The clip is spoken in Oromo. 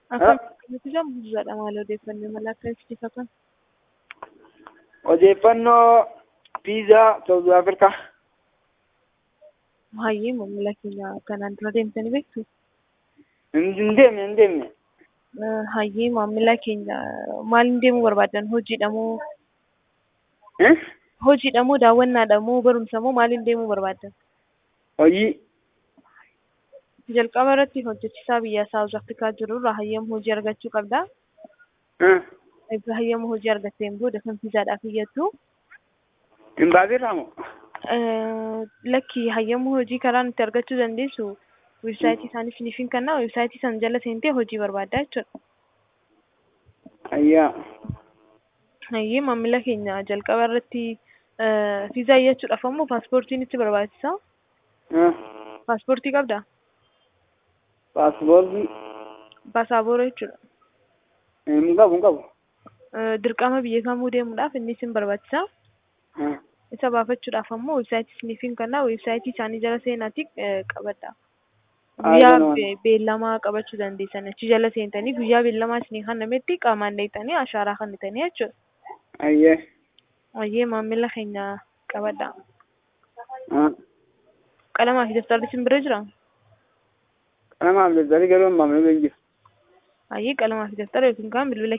Akkamitti jedhamu Huzzaadha maal odeeffannoo mala akkamitti fakkan? Odeeffannoo piizaa Saawuz Afrikaa. Hayyee maamila keenya kanaan dura deemtanii beektu? Hin deemne hin deemne. Hayyee maamila keenya maaliin deemuu barbaadan? Hojiidha moo hojiidha moo daawwannaadha moo barumsa moo maaliin deemuu barbaadan? Hojii. Jalqaba irratti hojjechiisaa biyya Saawuz Afrikaa jirurraa hayyama hojii argachuu qabda. Egaa hayyama hojii argatteen booda kan fiizaadhaaf iyyattu. Hin baaseerraa moo? Lakki hayyama hojii karaa nuti argachuu dandeessu weebsaayitii isaanii isiniif hin kennaa weebsaayitii sana jala seentee hojii barbaaddaa jechuudha. Ayyaa. Hayyee maamila keenya jalqaba irratti fiizaa iyyachuudhaaf ammoo paaspoortiin itti barbaachisa. Paaspoortii qabdaa? Paaspoortii. Paasaabooraa jechuudha. Hin qabu hin qabu. Dirqama biyya kamuu deemuudhaaf inni isin barbaachisa. Isa baafachuudhaaf ammoo weebsaayitii isiniif hin kennaa weebsaayitii isaanii jala seenaatii qabadha. Guyyaa beellamaa qabachuu dandeessan achi jala seentanii guyyaa beellamaa isinii kennametti qaamaan deettanii ashaaraa kennitanii jechuudha. Ayyee. Hayyee maamila keenya qabadha. Qalamaa fi daftarri isin bira jiraa? Qalamaa fi daftarri garuu maamila hin jiru. Hayyee qalamaa fi daftara yookiin kaan bilbila